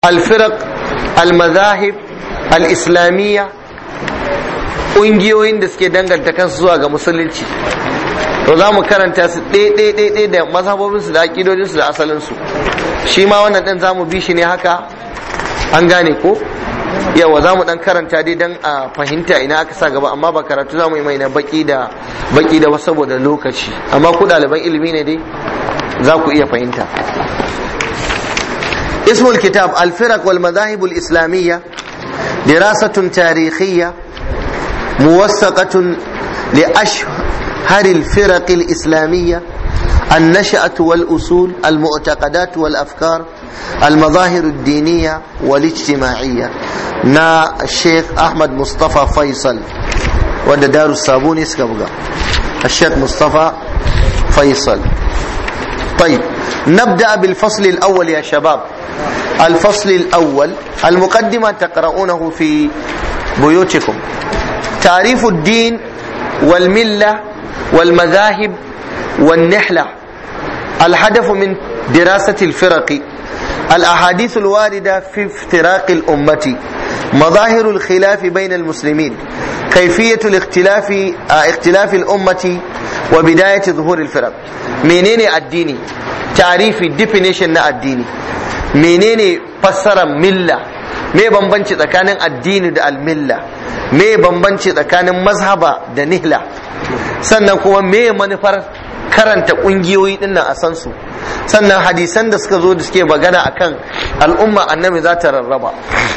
alfirak almazahib al-islamiyya ƙungiyoyin da suke danganta kansu zuwa ga musulunci to za mu karanta su ɗaya da mazhabobinsu da aƙidodinsu da asalinsu shi ma wannan ɗin za mu bi shi ne haka an gane ko yawa za mu ɗan karanta dai don a fahimta ina aka sa gaba amma ba karatu za mu yi mai na baki da baki da wasu saboda lokaci amma ku ɗaliban ilimi ne dai za ku iya fahimta اسم الكتاب الفرق والمذاهب الإسلامية دراسة تاريخية موثقة لأشهر الفرق الإسلامية النشأة والأصول المعتقدات والأفكار المظاهر الدينية والاجتماعية نا الشيخ أحمد مصطفى فيصل وده دار الصابون يسكبغا الشيخ مصطفى فيصل طيب نبدأ بالفصل الأول يا شباب الفصل الأول المقدمة تقرؤونه في بيوتكم تعريف الدين والملة والمذاهب والنحلة الهدف من دراسة الفرق الأحاديث الواردة في افتراق الأمة مظاهر الخلاف بين المسلمين كيفية الاختلاف اختلاف الأمة وبداية ظهور الفرق منين الديني تعريف definition na addini menene fassarar milla me bambanci tsakanin addini da almilla me bambanci tsakanin mazhaba da nihla sannan kuma me manufar karanta kungiyoyi din nan a san su sannan hadisan da suka zo da suke magana akan al'umma annabi za ta rarraba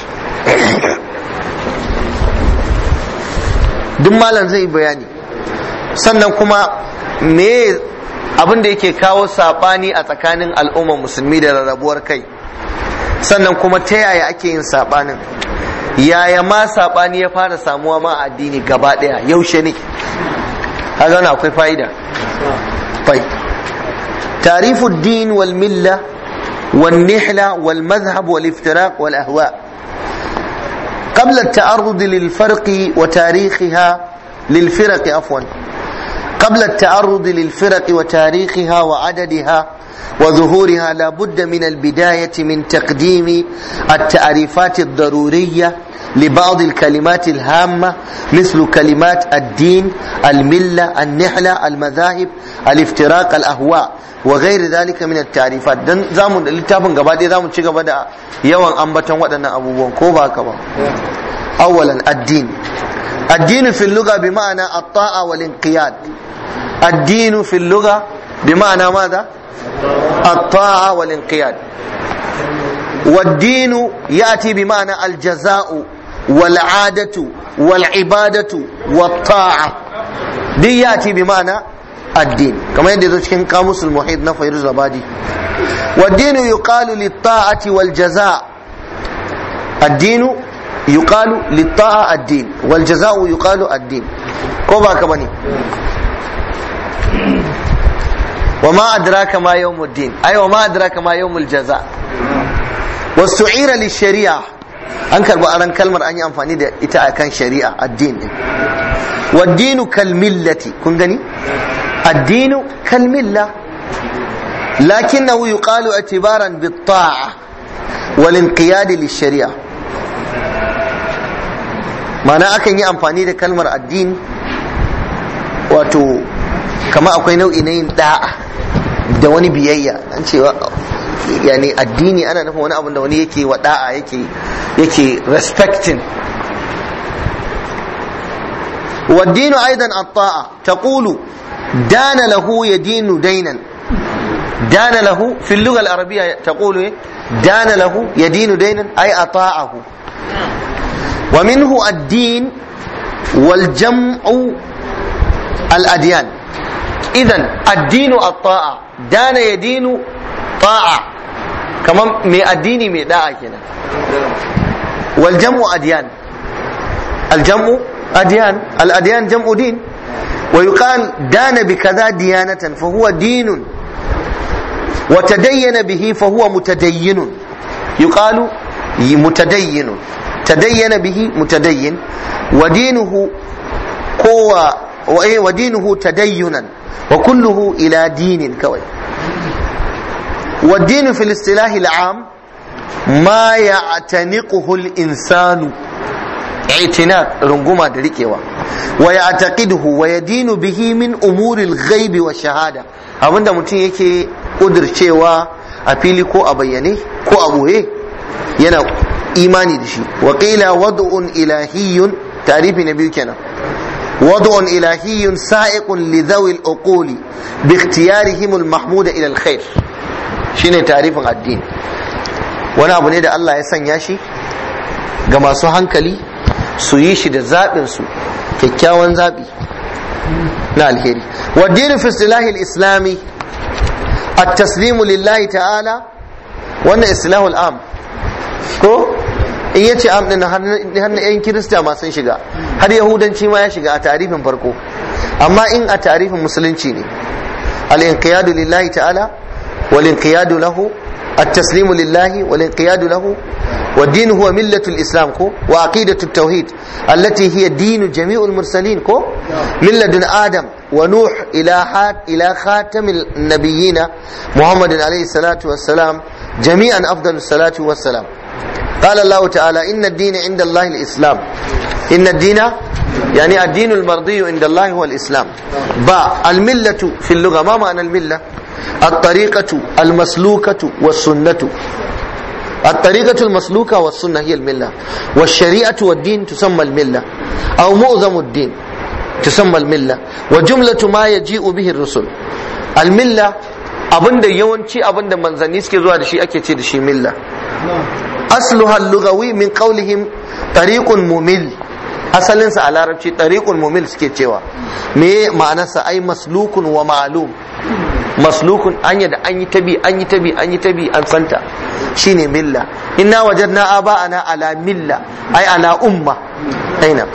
duk malam zai bayani sannan kuma me abin da yake kawo sabani a tsakanin al'ummar musulmi da rarrabuwar kai sannan kuma ta yaya ake yin sabanin yaya ma sabani ya fara samuwa ma a addini gaba daya yaushe ne kaga wannan akwai fa'ida fai tarifu din wal milla wal nihla wal madhhab wal iftiraq wal ahwa قبل التعرض للفرق وتاريخها للفرق عفوا قبل التعرض للفرق وتاريخها وعددها وظهورها لا بد من البداية من تقديم التعريفات الضرورية لبعض الكلمات الهامة مثل كلمات الدين الملة النحلة المذاهب الافتراق الأهواء وغير ذلك من التعريفات دن زامن littafin gaba ɗaya zamu ci gaba da yawan ambaton waɗannan abubuwan ko ba haka ba أولا الدين الدين في اللغة بمعنى الطاعة والانقياد الدين في اللغة بمعنى ماذا الطاعة والانقياد والدين يأتي بمعنى الجزاء والعادة والعبادة والطاعة دي يأتي بمعنى الدين كما يندي كان قاموس المحيط نفير الزبادي والدين يقال للطاعة والجزاء الدين يقال للطاعة الدين والجزاء يقال الدين كوبا كبني وما أدراك ما يوم الدين أي وما أدراك ما يوم الجزاء واستعير للشريعة أنكر بأران كلمة أني أنفاني ده إتا كان شريعة الدين والدين كالملة كن gani الدين كالملة لكنه يقال اعتبارا بالطاعة والانقياد للشريعة mana akan yi amfani da kalmar addini wato kama akwai nau'i na yin da'a da wani biyayya an cewa yani addini ana nufin wani abu da wani yake wa da'a yake yake respecting والدين أيضا الطاعة تقول دان له يدين دينا دان له في اللغة العربية تقول دان له يدين دينا أي أطاعه ومنه الدين والجمع الأديان إذا الدين الطاعة دان يدين طاعة كمان مي الدين مي داعة كنا والجمع أديان الجمع أديان الأديان جمع دين ويقال دان بكذا ديانة فهو دين وتدين به فهو متدين يقال متدين تدين به متدين ودينه قوة ودينه تدينا وكله إلى دين كوي والدين في الاصطلاح العام ma ya'taniquhu al-insanu i'tinaq runguma da rikewa wa ya'taqiduhu wa yadinu bihi min umuri al-ghaibi wa shahada abinda mutum yake kudircewa a fili ko a bayyane ko a boye yana imani da shi wa qila wad'un ilahiyyun tarifi na biyu kenan wad'un ilahiyyun sa'iqun li dhawi al-uquli bi ikhtiyarihim al-mahmuda ila al-khair shine tarifin addini wani abu ne da Allah ya sanya shi ga masu hankali su yi shi da zaɓin su kyakkyawan zaɓi na alheri wa dinin fi istilahi al-islami at-taslimu lillahi ta'ala wannan islahu al-am ko in yace am din har na yan kirista ma sun shiga har yahudanci ma ya shiga a tarifin farko amma in a tarifin musulunci ne al-inqiyadu lillahi ta'ala wal inqiyadu lahu التسليم لله والانقياد له والدين هو ملة الإسلام كو وعقيدة التوحيد التي هي دين جميع المرسلين كو من لدن آدم ونوح إلى حات إلى خاتم النبيين محمد عليه الصلاة والسلام جميعا أفضل الصلاة والسلام قال الله تعالى إن الدين عند الله الإسلام إن الدين يعني الدين المرضي عند الله هو الإسلام با الملة في اللغة ما معنى الملة الطريقة المسلوكة والسنة الطريقة المسلوكة والسنة هي الملة والشريعة والدين تسمى الملة أو معظم الدين تسمى الملة وجملة ما يجيء به الرسل الملة abinda yawanci abinda manzanni suke zuwa da shi ake ce da shi milla asluha lugawi min qawlihim tariqun mumil asalinsa a larabci tariqun mumil suke cewa me ma'anarsa ai maslukun wa ma'lum maslukun anya da an yi tabi an yi tabi an yi tabi an santa shine milla inna wajadna aba'ana ala milla ai ala umma aina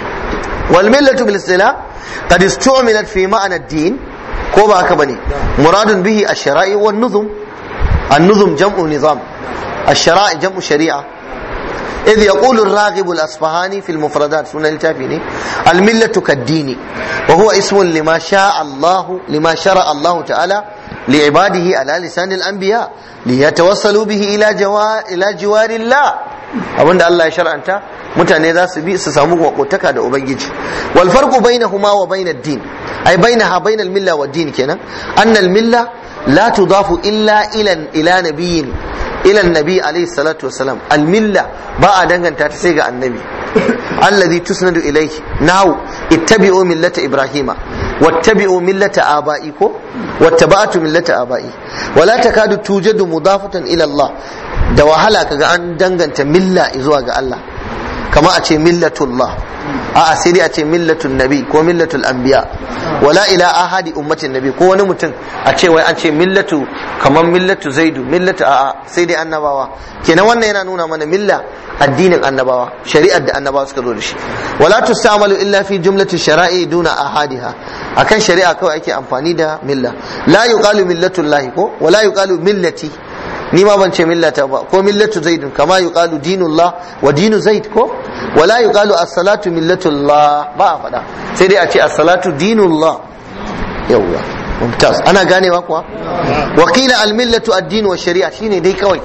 wal millatu bil istilah qad istu'milat fi ma'na ad-din ko ba haka bane muradun bihi ash-shara'i wan nuzum an-nuzum jam'u nizam ash-shara'i jam'u shari'a إذ يقول الراغب الأصفهاني في المفردات سنة التافيني الملة كالدين وهو اسم لما شاء الله لما شرع الله تعالى لعباده على لسان الأنبياء ليتوصلوا به إلى جوار إلى جوار الله abin da Allah ya shar'anta mutane za su bi su samu makotaka da ubangiji wal farqu bainahuma wa bain ad-din ay bainaha bain al-milla wa ad-din kenan anna al-milla la tudafu illa ila ila nabiyyin ila nabi alaihi salatu wasalam almilla ba a danganta ta sai ga annabi alladhi tusnadu ilayhi nahu ittabi'u millata ibrahima wattabi'u millata aba'i ko wattaba'tu millata aba'i wala takadu tujadu mudafatan ila Allah da wahala kaga an danganta milla zuwa ga Allah kama a ce millatullah a'a sai dai a ce millatun nabi ko millatul anbiya wala ila ahadi ummatin nabi ko wani mutum a ce wai an ce millatu kamar millatu zaidu millatu a'a sai dai annabawa kenan wannan yana nuna mana milla addinin annabawa shari'ar da annabawa suka zo da shi wala tusamalu illa fi jumlati shara'i duna ahadiha akan shari'a kawai ake amfani da milla la yuqalu millatullahi ko wala yuqalu millati ni ma ban ce millata ba ko millatu zaidun kama yuqalu dinullah wa dinu zaid ko wala yuqalu as-salatu millatullah ba a faɗa sai dai a ce as-salatu dinullah yawwa mumtaz ana ganewa kuwa wa qila al-millatu ad-din wa shari'a shine dai kawai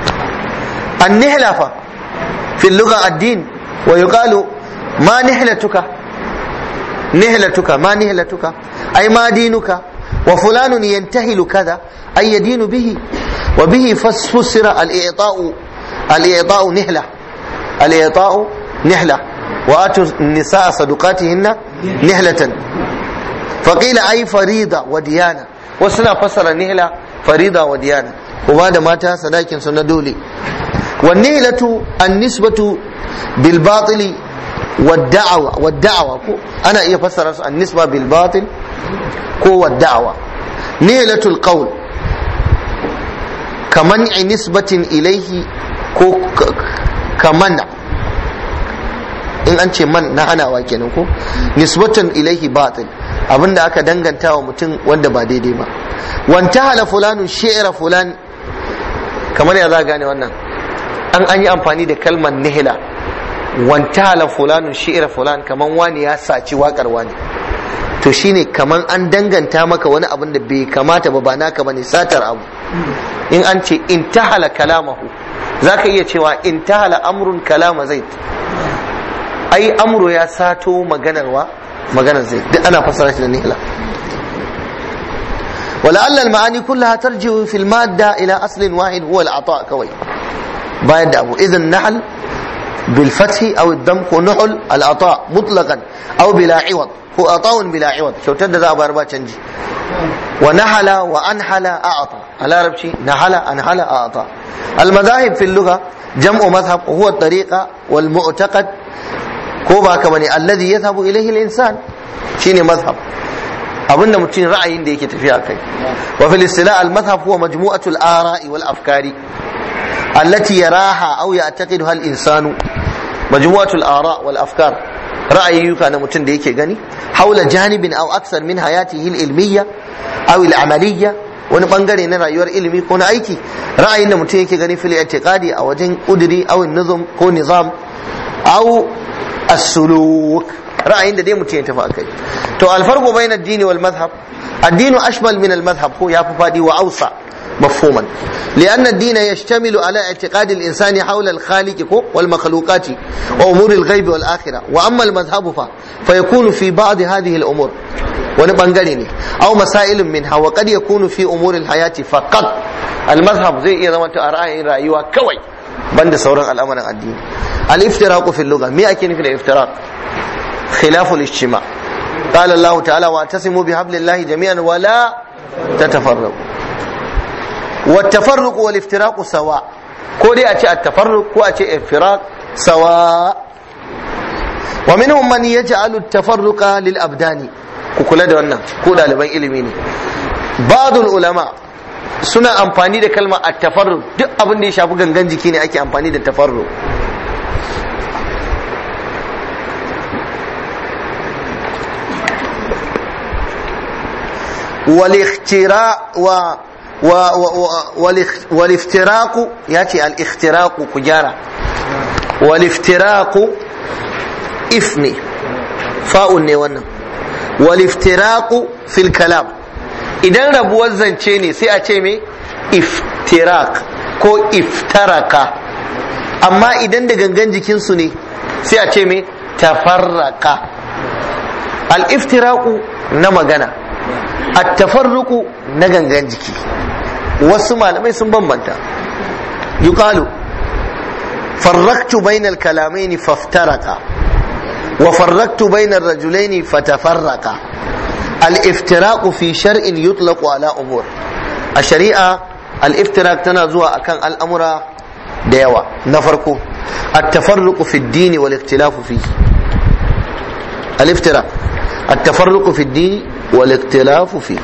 an-nihla fa fi al-lugha ad-din wa yuqalu ma nihlatuka nihlatuka ma nihlatuka ay ma dinuka wa fulanun yantahilu kaza ay yadinu bihi وبه فسر الإعطاء الإعطاء نهلة الإعطاء نهلة وآتوا النساء صدقاتهن نهلة فقيل أي فريضة وديانة وسنا فسر نهلة فريضة وديانة وبعد مات صداكن سنة دولي والنهلة النسبة بالباطل والدعوة والدعوة أنا إيه فسر النسبة بالباطل كو والدعوة نهلة القول kaman nisbatin ilaihi ko kamana in an ce man na hanawa kenan ko nisbatan ilaihi batil abinda aka danganta wa mutum wanda ba daidai ba wanta hala fulanun shi'ra fulan kamar ya za gane wannan an an yi amfani da kalmar nihila wanta hala fulanun shi'ra fulan kaman wani ya saci wakar wani to shine kaman an danganta maka wani abin da bai kamata ba ba naka bane satar abu in an ce intahala kalamahu zaka iya cewa intahala amrun kalama zaid ai amru ya sato maganarwa maganar zaid duk ana fassara shi da nihla ولعل المعاني كلها ترجع في المادة إلى أصل واحد هو العطاء كوي بايد أبو إذا النحل بالفتح أو الدم هو نحل العطاء مطلقا أو بلا عوض هو عطاء بلا عوض شو تد ذا باربا تنجي ونحل وأنحل أعطى على ربشي نحل أنحل أعطى المذاهب في اللغة جمع مذهب وهو الطريقة والمعتقد هو كمني الذي يذهب إليه الإنسان شيني مذهب abinda mutum ra'ayin da yake tafiya kai wa fil istila al madhhab huwa majmu'atul ara'i wal afkari allati yaraha aw ya'taqiduha al insanu majmu'atul ara wal afkar ra'ayyuka na mutum da yake gani haula janibin aw aksar min hayatihi al ilmiyya aw al amaliyya wani bangare na rayuwar ilimi ko na aiki ra'ayin da mutum yake gani fil i'tiqadi a wajen udiri aw nizam ko nizam aw as-suluk ra'ayin da dai mutum ya tafi akai to alfarqu bayna ad-dini wal madhhab ad-dinu ashmal min al-madhhab ko yafi fadi wa awsa مفهوما لأن الدين يشتمل على اعتقاد الإنسان حول الخالق والمخلوقات وأمور الغيب والآخرة وأما المذهب ف... فيكون في بعض هذه الأمور ونبنغريني أو مسائل منها وقد يكون في أمور الحياة فقط المذهب زي إذا ما تأرأي رأيوا كوي بند سورة الأمر الدين الافتراق في اللغة مئة كين في الافتراق خلاف الاجتماع قال الله تعالى واعتصموا بحبل الله جميعا ولا تتفرقوا والتفرق والافتراق سواء ko dai a ce التفرق ko a ce iftiraq sawa wa minhum man yaj'alu at-tafarruqa lil abdani ku kula da wannan ko daliban ilimi ne ba'dul ulama suna amfani da kalmar at-tafarruq duk abin da ya shafi gangan jiki ne ake amfani da tafarruq والاختراع و و و والافتراق ياتي الاختراق كجارة والافتراق إثني فاء نيوانا والافتراق في الكلام idan rabuwar zance ne sai a ce me iftirak ko iftaraka amma idan da gangan jikinsu ne sai a ce me tafarraka al-iftiraku na magana at-tafarruqu na gangan jiki wasu malamai sun bambanta yuqalu farraktu bainal kalamaini faftaraka wa farraktu bainar rajulaini fatafarraka al-iftiraqu fi shar'in yutlaqu ala umur a shari'a al-iftiraq tana zuwa akan al'amura da yawa na farko at-tafarruqu fi ad-din wal ikhtilafu fi al-iftiraq at-tafarruqu fi ad-din wal ikhtilafu fi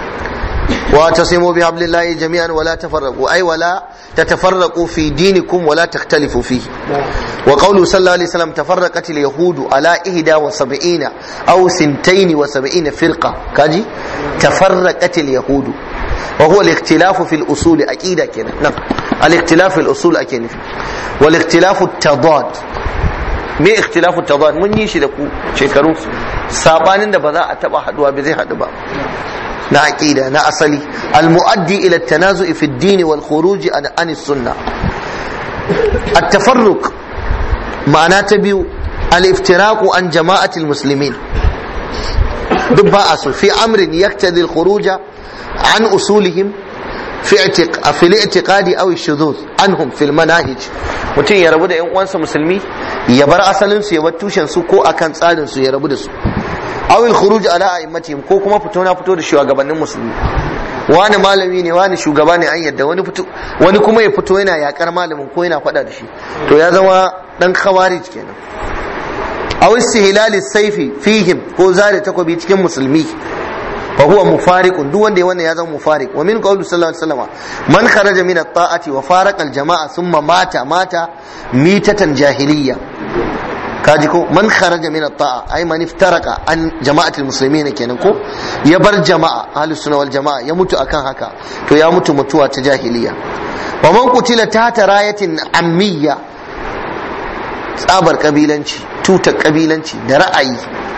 واعتصموا بحبل الله جميعا ولا تفرقوا أي ولا تتفرقوا في دينكم ولا تختلفوا فيه وقوله صلى الله عليه وسلم تفرقت اليهود على إهدى وسبعين أو سنتين وسبعين فرقة كاجي تفرقت اليهود وهو الاختلاف في الأصول أكيد كده نعم الاختلاف في الأصول أكيد والاختلاف التضاد me ikhtilafu tadad mun yi shi da ku shekaru sabanin da ba za a taba haduwa ba zai hadu ba na aqida na asali almuaddi ila at-tanazu'i fi ad-din wal khuruj an an sunnah at-tafarruq ma'ana ta biyu al-iftiraqu an jama'ati al-muslimin duk ba a so fi amrin yaktadi al-khuruj an usulihim في اعتق... في الاعتقاد او الشذوذ عنهم في المناهج mutum ya rabu da yan uwansa musulmi ya bar asalin su ya bar tushen su ko akan tsarin su ya rabu da su aw al khuruj ala a'immatihim ko kuma fito na fito da shugabannin musulmi wani malami ne wani shugaba ne an yadda wani fito wani kuma ya fito yana yakar malamin ko yana faɗa da shi to ya zama dan khawarij kenan aw istihlal sayfi fihim ko zare takobi cikin musulmi فهو مفارق duk wanda ya wannan ya zama mufariq wa min qawli sallallahu alaihi wasallam man kharaja min at-ta'ati wa faraqa al-jama'a thumma mata mata mitatan jahiliyya kaji ko man kharaja min at-ta'a ay man iftaraka an jama'atul muslimin kenan ko ya bar jama'a ahlus sunna wal jama'a ya mutu akan haka to ya mutu mutuwa ta jahiliyya wa man qutila tahta rayatin ammiyya tsabar kabilanci tutar kabilanci da ra'ayi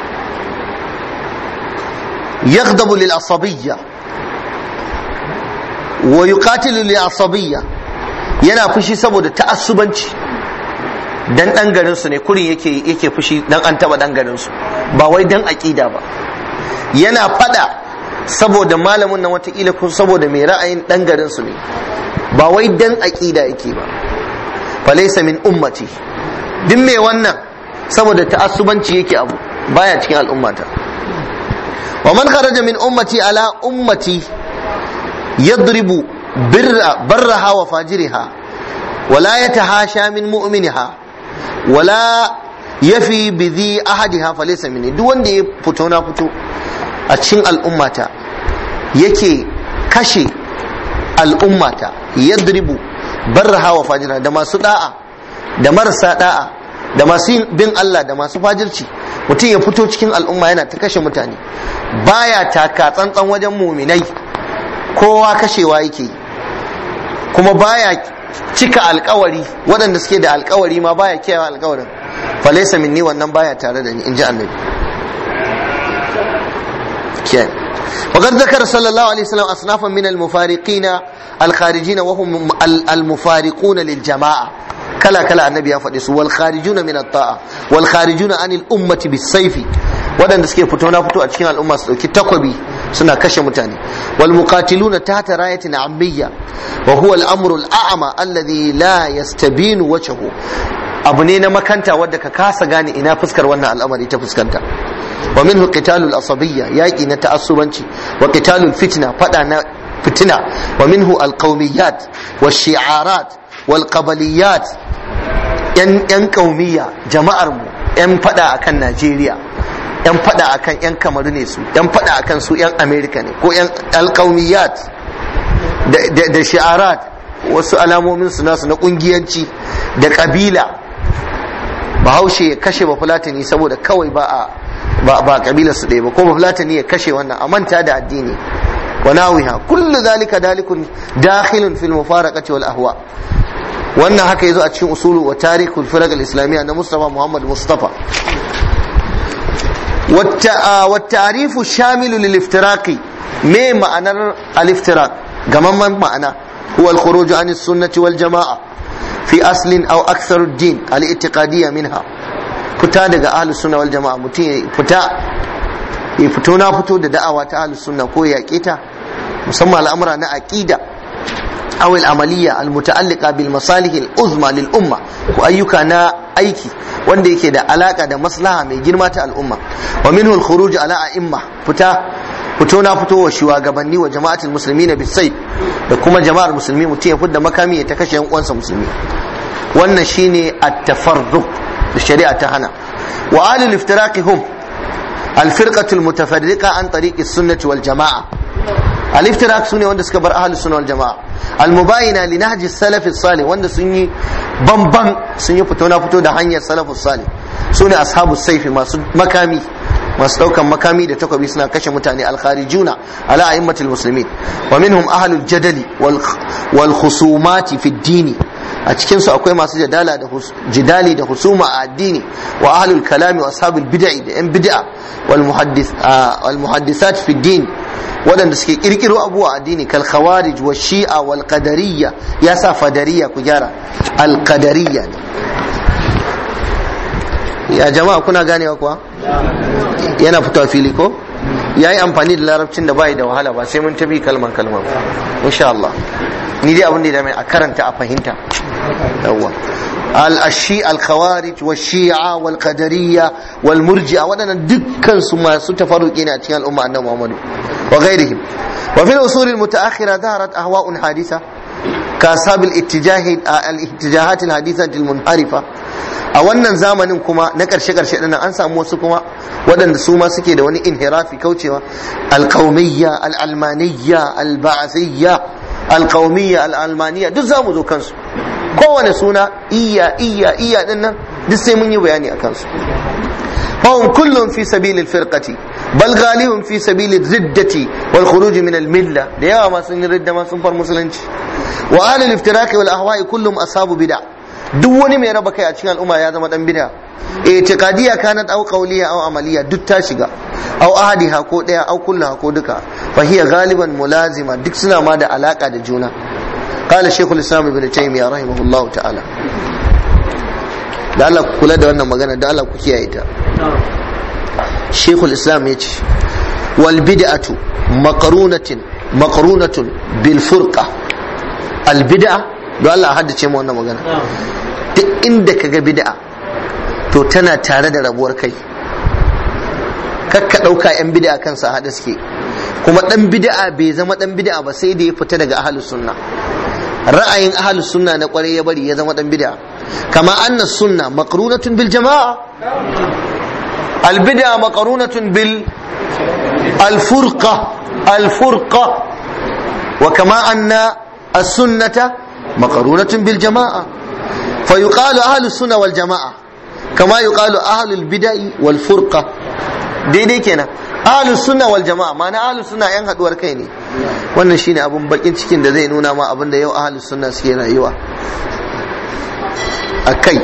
يغضب للعصبية ويقاتل للعصبية yana fushi saboda ta'assubanci dan dan garin su ne kurin yake yake fushi dan an taba dan garin su ba wai dan aqida ba yana fada saboda malamin nan watakila ko saboda mai ra'ayin dan garin su ne ba wai dan aqida yake ba falaysa min ummati duk mai wannan saboda ta'assubanci yake abu baya cikin al'ummata wa man kharaja min ummati ala ummati yadribu birra barraha wa fajiriha wala yatahasha min mu'miniha wala yafi bi dhi ahadiha falaysa minni duk wanda ya fito na fito a cikin al'ummata yake kashe al'ummata yadribu barraha wa fajiriha da masu da'a da marasa da'a da masu bin Allah da masu fajirci mutum ya fito cikin al'umma yana ta kashe mutane baya taka tsantsan wajen muminai kowa kashewa yake kuma baya cika alkawari waɗanda suke da alkawari ma baya kiyaye alkawarin falaisa minni wannan baya tare da ni in ji annabi kiyaye وقد ذكر صلى الله عليه وسلم أصنافا من المفارقين الخارجين وهم المفارقون للجماعة kala kala annabi ya faɗi su wal kharijuna min at-ta'a wal kharijuna anil ummati bis-sayfi waɗanda suke fito na fito a cikin al'umma su dauki takwabi suna kashe mutane wal muqatiluna tahta rayatin ammiyya wa huwa al-amru al-a'ma alladhi la yastabinu wajhu abu ne na makanta wadda ka kasa gane ina fuskar wannan al'amari ta fuskanta wa minhu qitalul asabiyya yaqi na ta'assubanci wa qitalul fitna fada na fitina wa minhu al-qawmiyat wa shi'arat wal qabaliyat yan yan kaumiya jama'ar mu yan fada akan Najeriya yan fada akan yan Kamaru ne su yan fada akan su yan America ne ko yan alqaumiyat da da shi'arat wasu alamomin su nasu na kungiyanci da kabila bahaushe ya kashe ba fulatani saboda kawai ba a ba ba kabilar su ɗaya ba ko ba fulatani ya kashe wannan a manta da addini wa nawiha kullu zalika dalikun dakhilun fil mufaraqati wal ahwa wannan haka yazo a cikin usulu wa tarikul firaq al-islamiyya na Mustafa Muhammad Mustafa wa ta'rifu shamilu lil iftiraqi me ma'anar al-iftiraq gamamman ma'ana huwa al-khuruj an as-sunnah wal jama'a fi aslin aw akthar ad-din al-i'tiqadiyya minha fita daga ahlus sunna wal jama'a mutum ya fita ya fito na fito da da'awa ta ahlus sunna ko ya ta musamman al'amura na aqida أو العملية المتعلقة بالمصالح العظمى للأمة وأيك نا أيكي wanda yake da alaka da maslaha mai girma ta al'umma wa minhu al-khuruj ala a'imma fita fito na fito wa shugabanni wa jama'atul muslimin bisayf da kuma jama'ar musulmi mutum ya fidda makami ya ta kashe yan uwansa musulmi wannan shine at-tafarruq da shari'a ta hana wa alul iftiraqi hum al-firqatu al-mutafarriqa an tariqi as-sunnah wal jama'a al-iftiraq sune wanda suka bar ahlus sunna wal jama'a al-mubayina li nahji salaf salih wanda sun yi bamban sun yi fito na fito da hanyar salafus salih sune ashabus saifi masu makami masu daukan makami da takobi suna kashe mutane al-kharijuna ala a'immatil muslimin wa minhum ahlul jadali wal khusumati fi dini a cikin su akwai masu jadala da jidali da husuma a addini wa ahlul kalami wa ashabul bid'i da yan bid'a wal muhaddis wal muhaddisat fi din waɗanda suke kirkiro abuwa addini kal khawarij wa shi'a wal qadariyya ya sa fadariya ku gyara al qadariyya ya jama'a kuna ganewa kuwa yana fitowa fili ko ya yi amfani da larabcin da bai da wahala ba sai mun tabi kalman kalman insha Allah ni dai abin da ya dame a karanta a fahimta yawwa al-ashi al-khawarij wa shi'a wal qadariyya wal murji'a waɗannan dukkan su masu tafarruki ne a cikin al'umma annabi Muhammadu wa ghairihim wa fil usul al-mutaakhira dhaharat ahwa'un hadisa ka ashabil ittijah al-ittijahat al-hadithah al-munharifa a wannan zamanin kuma na karshe karshe dinnan an samu wasu kuma waɗanda su ma suke da wani inhirafi kaucewa al-qaumiyya al-almaniyya al-ba'athiyya al-qaumiyya al-almaniyya duk zamu zo kansu kowane suna iya iya iya din nan duk sai mun yi bayani a kansu فهم كلهم في سبيل الفرقة بل غالهم في سبيل الردة والخروج من الملة ديوا ما سن ردة ما سن فر مسلمش وآل الافتراك والأهواء كلهم أصحاب بدع duk wani mai raba kai a cikin al'umma ya zama dan bid'a itiqadiyya kanat aw qawliya aw amaliya duk ta shiga aw ahadiha ko daya aw kullaha ko duka fa hiya galiban mulazima duk suna ma da alaka da juna قال شيخ الاسلام ابن تيميه رحمه الله تعالى da Allah ku kula da wannan magana da Allah ku kiyaye ta Sheikhul Islam ya ce wal bid'atu maqrunatin maqrunatun bil furqa al bid'a da Allah haddace mu wannan magana duk inda kaga bid'a to tana tare da rabuwar kai kakka ɗauka 'yan bid'a kansa haɗa suke kuma ɗan bid'a bai zama ɗan bid'a ba sai da ya fita daga ahalus sunna ra'ayin ahalus sunna na kwarai ya bari ya zama ɗan bid'a kama anna sunna maqrunatun bil jama'a al bid'a maqrunatun bil al furqa al furqa wa kama anna as sunnata maqrunatun bil jama'a fa yuqalu ahlus sunna wal jama'a kama yuqalu ahlul bid'i wal furqa daidai kenan ahlus sunna wal jama'a ma'ana ahlus sunna yan haduwar kai ne wannan shine abun bakin cikin da zai nuna ma abin da yau ahlus sunna suke rayuwa a kai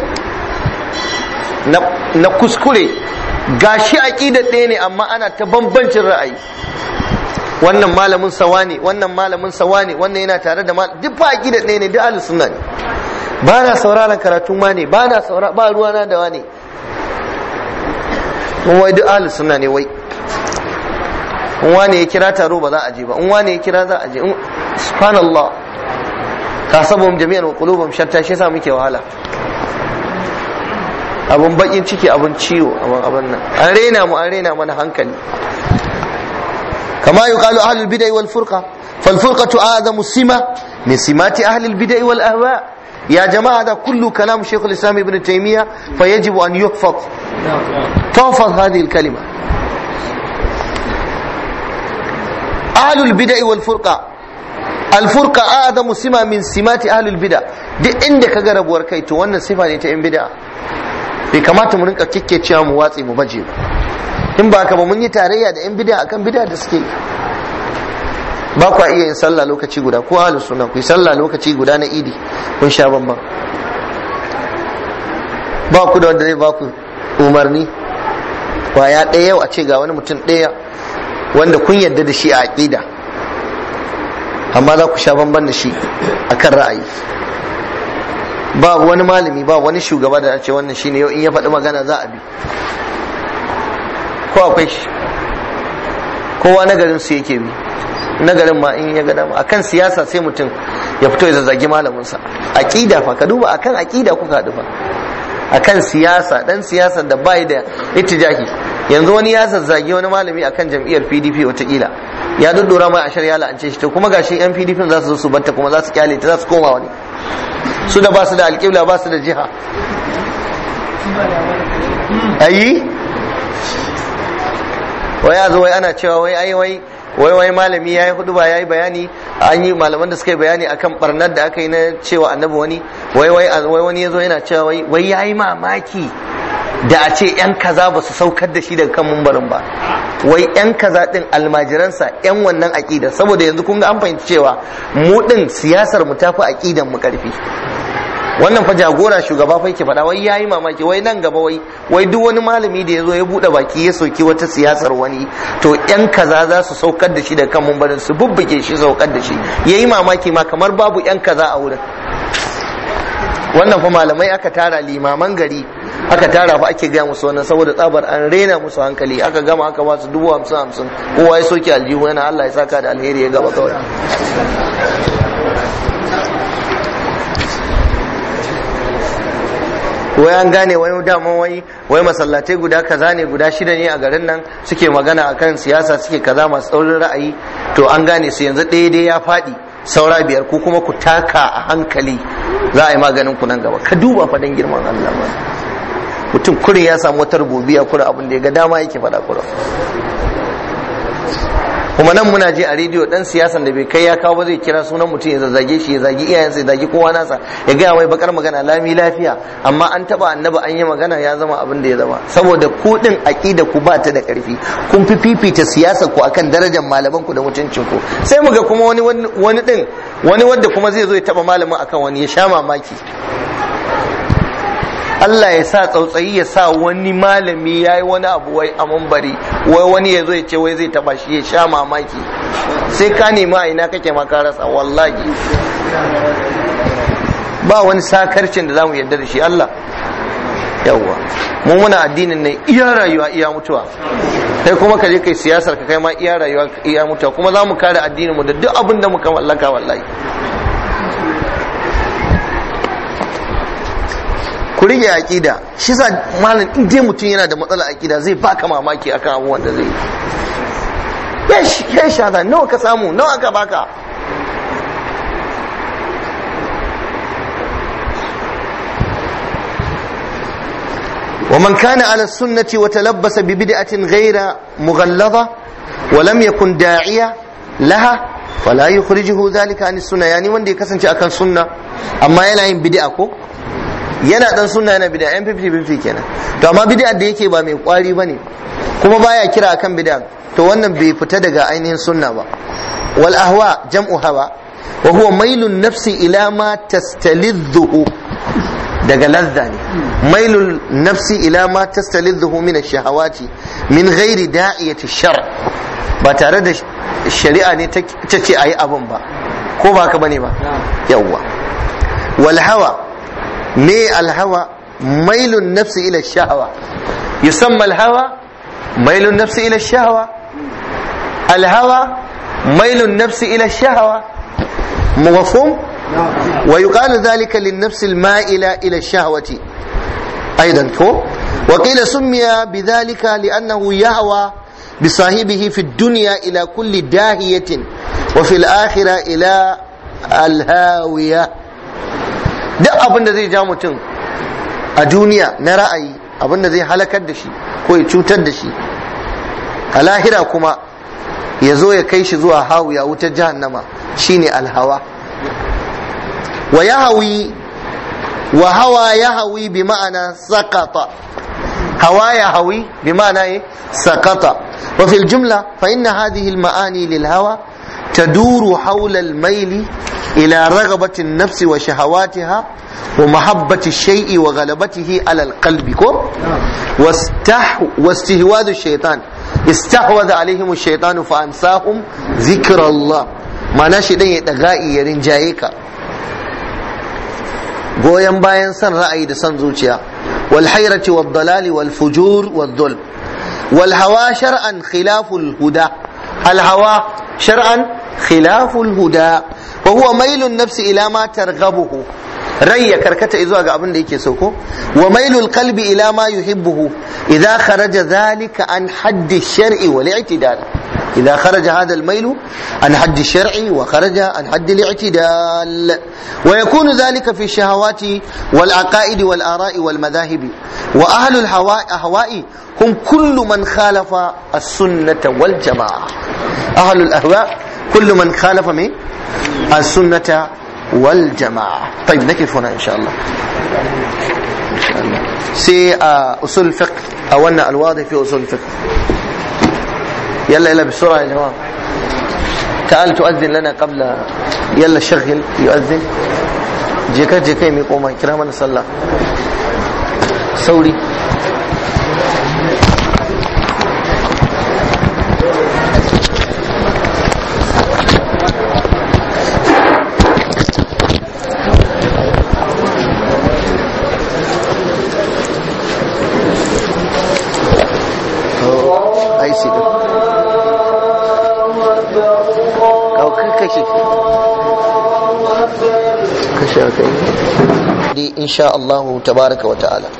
na kuskure gashi aqidar ɗaya ne amma ana ta bambancin ra'ayi wannan malamin sawa ne wannan malamin sawa ne wannan yana tare da duk ba aqidar ɗaya ne duk ahlus sunna ne ba na sauraron karatun ma ne ba na saura ba ruwana da wane in wai duk ahlus sunna ne wai in wane ya kira taro ba za a je ba in wane ya kira za a je subhanallah tasabum jami'an wa qulubum shatta shi yasa muke wahala abun bakin ciki abun ciwo abun abun nan an rena mu an rena mana hankali kama yuqalu ahlul bid'ah wal furqa fal furqatu a'zamu sima min simati ahlil bid'ah wal ahwa' يا جماعة هذا كل كلام شيخ الإسلام ابن تيمية فيجب أن يحفظ تحفظ هذه الكلمة أهل البدع والفرقة الفرقة أعظم سمة من سمات أهل البدع دي عندك قرب وركيت وانا صفة نتعين بدع bai kamata mu rinka kikkecewa mu watsi mu baje ba in ba ka ba mun yi tarayya da yan bid'a akan bid'a da suke ba kwa iya yin sallah lokaci guda ko ahlus sunna ku yi sallah lokaci guda na idi kun sha bamban ba ku da wanda zai ba ku umarni kwaya ɗaya yau a ce ga wani mutum ɗaya wanda kun yarda da shi a aƙida amma za ku sha bamban da shi akan ra'ayi ba wani malami ba wani shugaba da ce wannan shine yau in ya faɗi magana za a bi ko akwai shi kowa na garin su yake bi na garin ma in ya ga dama akan siyasa sai mutum ya fito ya zazzagi malaminsa aqida fa ka duba akan aqida kuka haɗu fa akan siyasa dan siyasa da bai da ittijahi yanzu wani ya zazzagi wani malami akan jam'iyyar PDP watakila ya duddura mai ashar ya la'ance shi to kuma gashi yan PDP za su zo su batta kuma za su kyale ta za su koma wani su da ba su da alƙibla ba su da jiha ayi wai ya zo wai ana cewa wai ai wai wai wai malami yayi hudu ba yayi bayani an yi malaman da suka yi bayani akan barnar da aka yi na cewa annabi wani wai wai wai wani yazo yana cewa wai wai yayi mamaki da a ce yan kaza ba su saukar da shi daga kan mumbarin ba wai yan kaza din almajiransa yan wannan aqida saboda yanzu kun ga an fahimci cewa mu din siyasar mu tafi aqidan mu karfi wannan fa jagora shugaba fa yake faɗa wai yayi mamaki wai nan gaba wai wai duk wani malami da yazo ya bude baki ya soki wata siyasar wani to yan kaza za su saukar da shi da kan mumbarin su bubbuke shi saukar da shi yayi mamaki ma kamar babu yan kaza a wurin wannan fa malamai aka tara limaman gari aka tara fa ake gaya musu wannan saboda tsabar an rena musu hankali aka gama aka ba su dubu hamsin hamsin kowa ya soke aljihu yana Allah ya saka da alheri ya gaba kawai wai an gane wai dama wai wai masallatai guda kaza ne guda shida ne a garin nan suke magana akan siyasa suke kaza masu tsaurin ra'ayi to an gane su yanzu ɗaya dai ya faɗi saura biyar ku kuma ku taka a hankali za a yi maganin ku nan gaba ka duba fadan girman Allah ba mutum kurin ya samu wata rububiya kura abin da ya ga dama yake faɗa kura kuma nan muna je a rediyo dan siyasan da bai kai ya kawo ba zai kira sunan mutum ya zazzage shi ya zagi iyayensa ya zagi kowa nasa ya gaya mai bakar magana lami lafiya amma an taba annabi an yi magana ya zama abin da ya zama saboda ku din aqida ku ba ta da karfi kun fi fifita siyasa ku akan darajar malaman ku da mutuncin ku sai mu ga kuma wani wani din wani wanda kuma zai zo ya taba malamin akan wani ya sha mamaki Allah ya sa tsautsayi ya sa wani malami ya yi wani abu wai a mambari wai wani ya zo ya ce wai zai taba shi ya sha mamaki sai ka nemi a ina kake ma ka rasa wallahi ba wani sakarcin da zamu yarda da shi Allah yawwa mu muna addinin ne iya rayuwa iya mutuwa kai kuma ka je kai siyasar ka kai ma iya rayuwa iya mutuwa kuma za mu kare addinin mu da duk abin da muka mallaka wallahi ku rige aqida shi sa malam in dai mutum yana da matsala aqida zai baka mamaki akan abubuwan da zai yi yash yash hada nawa ka samu nawa aka baka ومن كان على السنة وتلبس ببدعة غير مغلظة ولم يكن داعية لها فلا يخرجه ذلك عن السنة يعني وندي كسنش أكن سنة أما يلا yin bid'a ko yana dan sunna yana bid'a yan 50-50 kenan to amma bid'a da yake ba mai kwari bane kuma baya kira akan bid'a to wannan bai fita daga ainihin sunna ba wal ahwa jam'u hawa wa huwa mailun nafsi ila ma tastalidhu daga lazza ne mailul nafsi ila ma tastalidhu min ash-shahawati min ghairi da'iyati shar ba tare da shari'a ne ta ce ayi abun ba ko ba haka bane ba yawwa wal hawa me al hawa mailun nafsi ila ash-shahawa yusamma al hawa mailun nafsi ila ash-shahawa al hawa mailun nafsi ila ash-shahawa مفهوم ويقال ذلك للنفس المائلة إلى الشهوة أيضا كو وقيل سمي بذلك لأنه يهوى بصاحبه في الدنيا إلى كل داهية وفي الآخرة إلى الهاوية duk abin da zai ja mutum a duniya na ra'ayi abin da zai halakar da shi ko ya cutar da shi a lahira kuma ya zo ya kai shi zuwa hawiya wutar jahannama shine alhawa wa yahawi wa hawa yahawi bi ma'ana sakata hawa yahawi bi ma'ana sakata wa fil jumla fa inna hadhihi al ma'ani lil hawa تدور حول الميل إلى رغبة النفس وشهواتها ومحبة الشيء وغلبته على القلب واستح واستهواذ الشيطان استحوذ عليهم الشيطان فأنساهم ذكر الله ma'ana shi dan ya daga'i ya rinjaye ka goyon bayan san ra'ayi da san zuciya wal hayrati wad dalali wal fujur wad dhul wal hawa shar'an khilaful huda al hawa shar'an khilaful huda wa huwa mailun nafsi ila ma targhabuhu rai ya karkata zuwa ga abin da yake so ko wa mailul qalbi ila ma yuhibbuhu idza kharaja dhalika an haddi shar'i wal i'tidal إذا خرج هذا الميل عن حد الشرع وخرج عن حد الاعتدال ويكون ذلك في الشهوات والعقائد والآراء والمذاهب وأهل الهواء أهواء هم كل من خالف السنة والجماعة أهل الأهواء كل من خالف من السنة والجماعة طيب نكف هنا إن شاء الله إن شاء الله سي أصول الفقه أو أن الواضح في أصول الفقه يلا يلا بسرعة يا جماعة تعال تؤذن لنا قبل يلا شغل يؤذن جيكا جيكا يقوم كرامنا صلى سوري ai shi kawo kashe kashe aka yi di insha Allah tabaraka wa ta'ala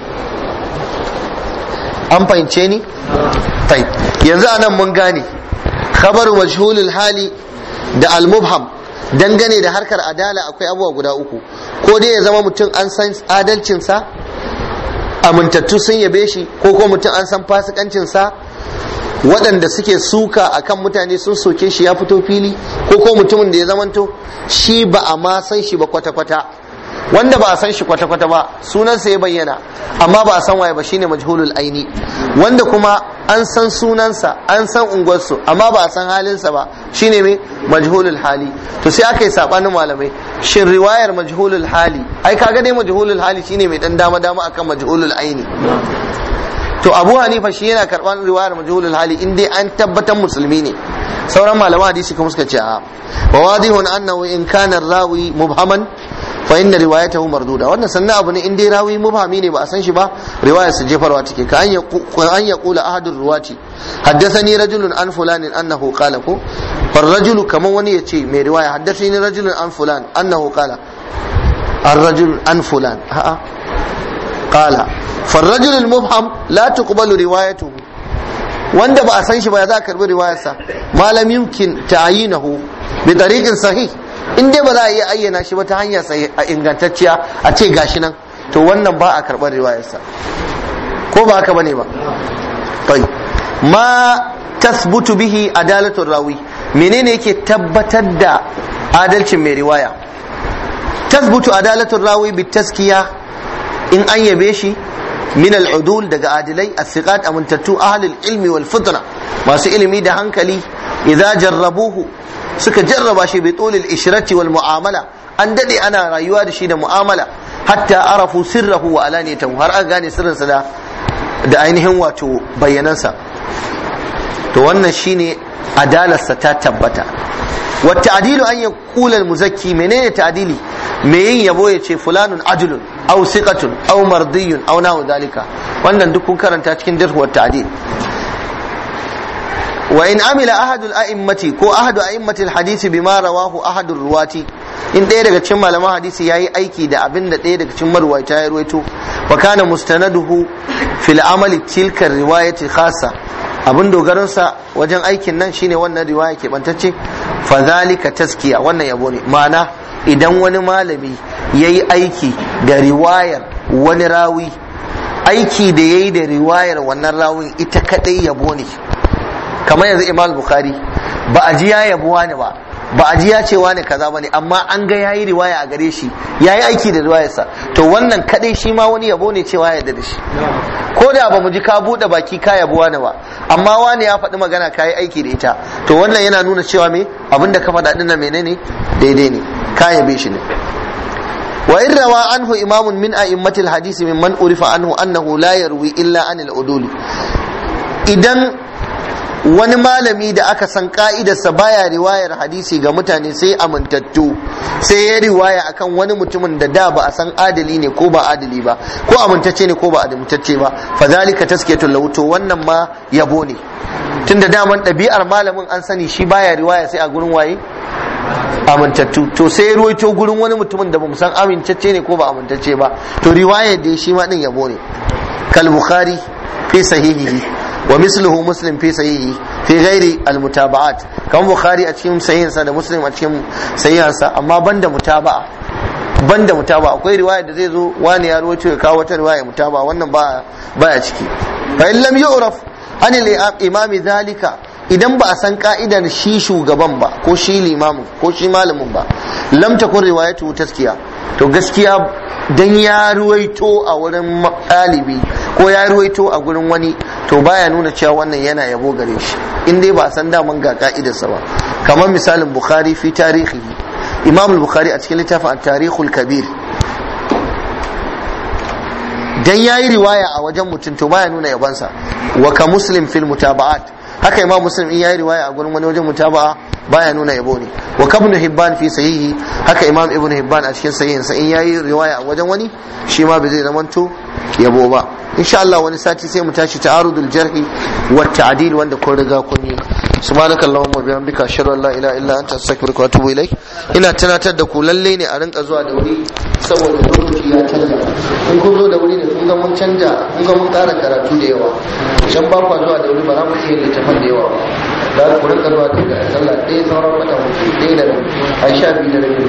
an fahimce ni tai yanzu anan mun gane khabar majhulul hali da al-mubham dangane da harkar adala akwai abubuwa guda uku ko dai ya zama mutum an san adalcinsa amintattu sun yabe shi ko ko mutum an san fasikancinsa waɗanda suke suka akan mutane sun soke shi ya fito fili ko ko mutumin da ya zamanto shi ba a ma san shi ba kwata-kwata wanda ba a san shi kwata-kwata ba sunansa ya bayyana amma ba a san waye ba shine majhulul aini wanda kuma an san sunansa an san unguwarsu amma ba a san halinsa ba shine mai majhulul hali to sai aka yi sabanin malamai shin riwayar majhulul hali ai kaga dai majhulul hali shine mai dan dama dama akan majhulul aini to abu hanifa shi yana karban riwayar majhulul hali in dai an tabbatar musulmi ne sauran malaman hadisi kuma suka ce a wa wadihun annahu in kana rawi mubhaman fa inna riwayatahu marduda wannan sannan abu ne in dai rawi mubhami ne ba a san shi ba riwayar su jefarwa take ka an an yaqula ahadur ruwati haddathani rajulun an fulanin annahu qala ko far rajulu kaman wani ya ce mai riwaya haddathani rajulun an fulan annahu qala الرجل عن فلان ها قال فالرجل المبهم لا تقبل روايته wanda ba a san shi ba za a karbi riwayarsa malam yumkin ta'yinahu bi tariqin sahih in dai ba za a iya ayyana shi ba ta hanya ingantacciya a ce gashi nan to wannan ba a karbar riwayarsa ko ba haka bane ba bai ma tasbutu bihi adalatu rawi menene yake tabbatar da adalcin mai riwaya tasbutu adalatu rawi bi taskiya in an yabe shi min al'udul daga adilai as-siqat amintattu ahlul ilmi wal fitra masu ilimi da hankali idza jarrabuhu suka jarraba shi bi tulil ishrati wal mu'amala an dade ana rayuwa da shi da mu'amala hatta arafu sirrahu wa alaniyatahu har an gane sirrinsa da da ainihin wato bayyanansa to wannan shine adalarsa ta tabbata wa ta'dilu an yaqula al-muzakki menene ta'dili me yin yabo ya ce fulanun ajulun aw siqatun aw mardiyun aw nahu dalika wannan duk kun karanta cikin jarh wa ta'dil wa in amila ahadul a'immati ko ahadu a'immati al-hadisi bima rawahu ahadu ruwati in ɗaya daga cikin malaman hadisi yayi aiki da abin da ɗaya daga cikin marwaita ya ruwaito wa kana mustanaduhu fil amali tilka riwayati khassa abin dogaransa wajen aikin nan shine wannan riwaya ke bantacce fa zalika taskiya wannan yabo ne ma'ana idan wani malami yayi aiki da riwayar wani rawi aiki da yayi da riwayar wannan rawin ita kadai yabo ne kamar yanzu imam bukhari ba a ji ya yabo wani ba ba a ji ya ce wani kaza ba ne amma an ga yayi riwaya a gare shi yayi aiki da riwayarsa to wannan kadai shi ma wani yabo ne cewa ya da shi ko da ba mu ji ka bude baki ka yabo wani ba amma wani ya faɗi magana ka yi aiki da ita to wannan yana nuna cewa me abinda ka faɗa dinnan menene daidai ne ka yabe shi ne wa in rawa anhu imamun min a'immatil hadisi mimman urifa anhu annahu la yarwi illa anil uduli idan wani malami da aka san ka'idarsa baya riwayar hadisi ga mutane sai amintattu sai ya riwaya akan wani mutumin da da ba a san adali ne ko ba adali ba ko amintacce ne ko ba amintacce ba fa zalika taskiyatul lahu to wannan ma yabo ne tunda daman ɗabi'ar malamin an sani shi baya riwaya sai a gurin waye amintattu to sai ruwaito gurin wani mutumin da bamu san amintacce ne ko ba amintacce ba to riwayar da shi ma din yabo ne kal bukhari fi sahihihi ومثله مسلم في صحيحه في غير المتابعات كم بخاري a cikin sahihinsa da muslim a cikin sahihinsa amma banda mutaba'a banda mutaba'a akwai riwaya da zai zo wani ya rawaito ya kawo wata riwaya mutaba'a wannan ba baya ciki fa in lam yu'raf an imami zalika idan ba a san ka'idar shi shugaban ba ko shi limamin ko shi malamin ba lam takun riwayatu taskiya to gaskiya dan ya ruwaito a wurin ɗalibi ko ya ruwaito a gurin wani to baya nuna cewa wannan yana yabo gare shi in dai ba a san daman ga ka'idarsa ba kamar misalin bukhari fi tarihi imam bukhari a cikin littafin at-tarikhul kabir dan yayi riwaya a wajen mutum to baya nuna yabansa wa ka muslim fil mutaba'at haka imam muslim in yayi riwaya a gurin wani wajen mutaba'a baya nuna yabo ne wa kabnu hibban fi sahihi haka imam ibnu hibban a cikin sahihin sa in yayi riwaya a wajen wani shi ma bai zai zamanto yabo ba insha Allah wani sati sai mu tashi ta'arudul jarhi wa ta'dil wanda kun riga kun yi subhanaka allahumma bihamdika ashhadu an la ilaha illa anta astaghfiruka wa atubu ilaik ina tunatar da ku lalle ne a rinka zuwa da wuri saboda lokaci ya canja in kun zo da wuri ne kun ga mun canja kun ga mun ƙara karatu da yawa can ba kwa zuwa da wuri ba za mu iya littafan da yawa ba da ku rinka zuwa da sallah ɗaya sauran wata mutu ɗaya da a sha biyu da rabi